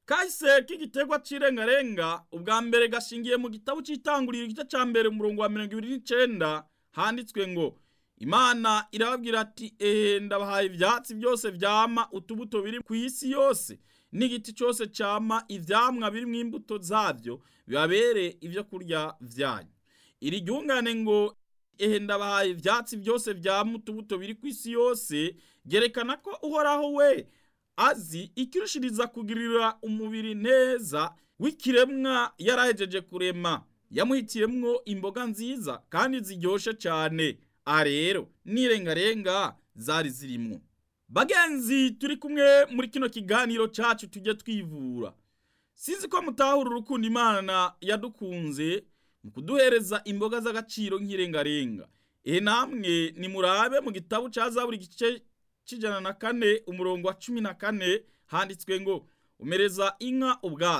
kahise k'igiterwa c'irengarenga ubwa mbere gashingiye mu gitabo c'itanguriro igice ca mbere umurongo wa mirongo ibiri n'icenda handitswe ngo imana irababwira ati ehe ndabahaye ivyatsi byose vyama utubuto biri ku isi yose n'igiti cyose cyama ivyamwa birimwo imbuto zavyo bibabere ivyo kurya vyanyu iri ryungane ngo ehe ndabahaye ivyatsi byose vyama utubuto biri ku isi yose ryerekana ko uhoraho we azi ikirushiriza kugirira umubiri neza w'ikiremwa yarahejeje kurema yamuhitiyemwo imboga nziza kandi ziryoshe cyane aha rero n'irengarenga zari zirimwo bagenzi turi kumwe muri kino kiganiro cyacu tujye twivura sinzi ko mutahura urukundo imana yadukunze mu kuduhereza imboga z'agaciro nk'irengarenga ehe namwe nimurabe mu gitabo cya zaburi igice cy'ijana na kane umurongo wa cumi na kane handitswe ngo umereza inka ubwatsi